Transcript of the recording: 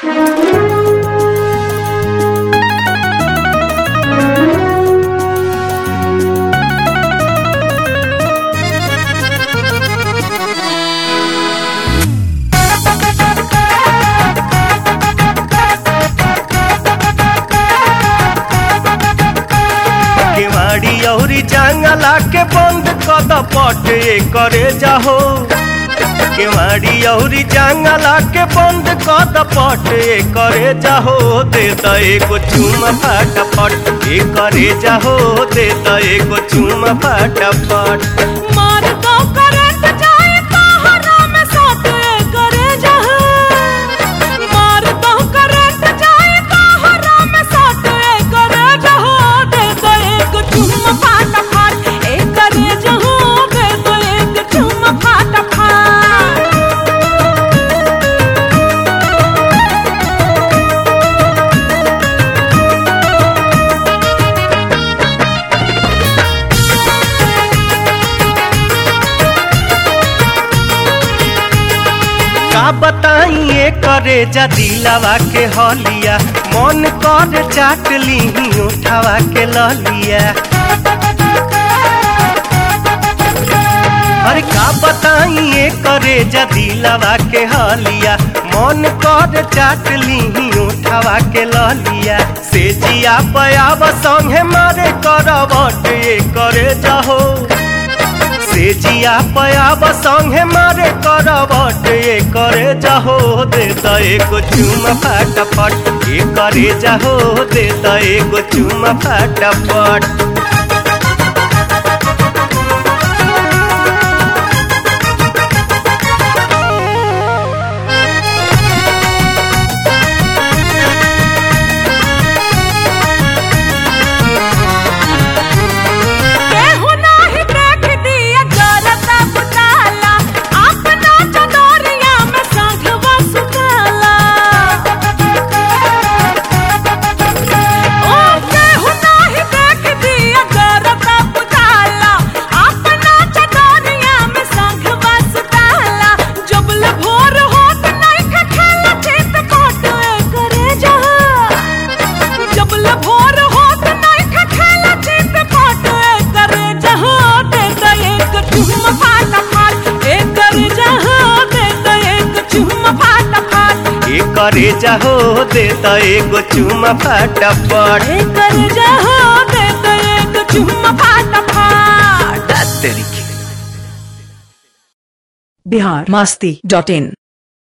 केवाड़ी अउरी जंगला के बंद कद पट करे जाहो केवाड़ी अउरी जंगला के बंद कद पट करे जाहो दे द एगो चुम फटाफट ए करे जाहो दे द एगो चुम फटाफट मार दो करंट जाए पहाड़ा में साथ करे जहाँ मार दो करंट जाए पहाड़ा में साथ करे जहाँ दे दो एक चुम फाटा फाट एक करे जहाँ दे दो एक चुम फाटा फाट का बताइए करे जा दिलावा के हलिया मन कर चाट ली उठावा के ललिया अरे का बताइए करे जा दिलावा के हलिया मन कर चाट ली उठावा के ललिया से जिया पयाब संगे मारे करवट ये करे जाहो से जिया पयाब संगे मारे करवट ये करे जाहो दे द एगो चुम फटाफट ये करे जाहो दे द एगो चुम फटाफट केहू नाही देख दिया जरता बुझाला अपना चदरिया में संघवा सुताला ओ केहू नाही देख दिया जरता बुझाला अपना चदरिया में संघवा सुताला जबल भोर होत नहीं खेला चित कोट करे जा जबल भोर होत नहीं खेला चित कोट करे जहाँ दे दे एक चुम फाटा फाट एक करे जहाँ दे दे एक चुम फाटा फाट ये करे जाहो दे द एगो चुम फटाफट एक करे जहाँ दे दे एक चुम फाटा फाट तेरी बिहार मस्ती डॉट इन